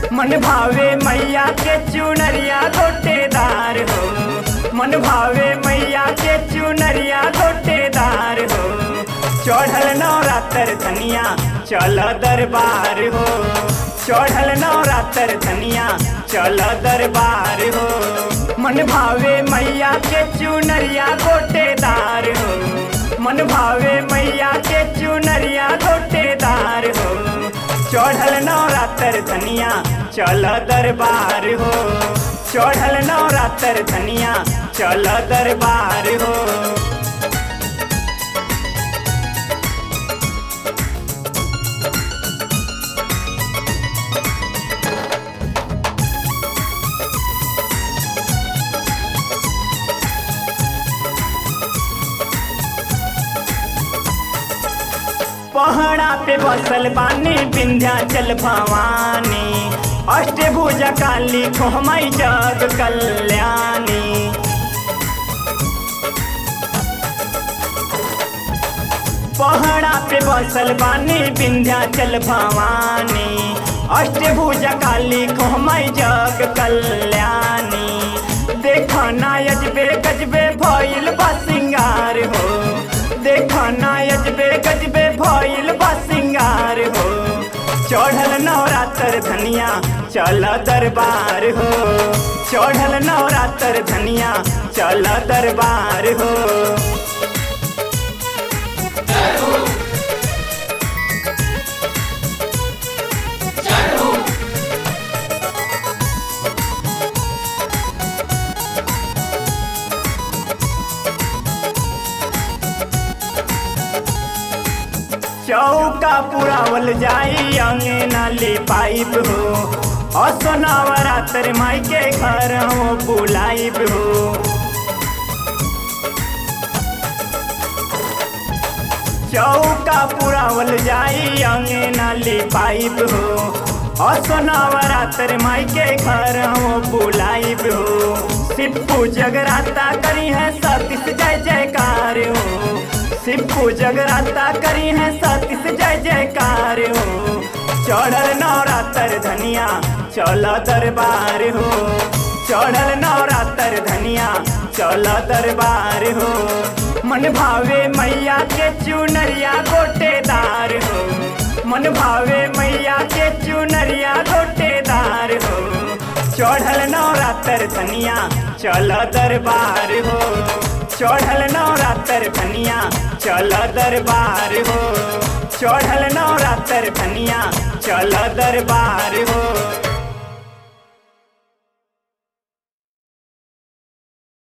मन भावे मैया के चुनरिया गोटेदार हो मन भावे मैया के चुनरिया गोटेदार हो चढ़ल नवरात्र धनिया चल दरबार हो चढ़ल नवरात्र धनिया चल दरबार हो मन भावे मैया के चुनरिया गोटेदार हो मन भावे मैया के चुनरिया गोटेदार हो चढ़ल नवरात्र धनिया चल दरबार हो चढ़ल नवरात्र धनिया चल दरबार हो पहाड़ा पे बसल बानी विंध्याचल भवानी अष्टभुजा काली खोमई जग कल्याणी पहाड़ा पे बसल बानी विंध्याचल भवानी अष्टभुजा काली खोमई जग कल्याणी देखा ना यजबे गजबे भइल बा सिंगार हो देखा ना यजबे गजबे भइल बा सिंगार हो चढ़ल नवरात्र धनिया चल दरबार हो चढ़ल नवरात्र धनिया चल दरबार हो चौका पुरावल जाई अंगना ले पाइप हो असनावरात्र माई के घर हो बुलाइब हो चौका पुरावल जाई अंगना ले पाइप हो असनावरात्र माई के घर हो बुलाइब हो सिप्पू जगराता करी है सतीश जय जयकार हो सिप्पू जगराता करी है सतीश जय जयकार हो चढ़ल नवरात्र धनिया चल दरबार हो चढ़ल नवरात्र धनिया चल दरबार हो मन भावे मैया के चुनरिया गोटेदार हो मन भावे मैया के चुनरिया गोटेदार हो चढ़ल नवरात्र धनिया चल दरबार हो चढ़ल नवरात्र धनिया चल दरबार हो चढ़ल नवरात्र धनिया चल दरबार हो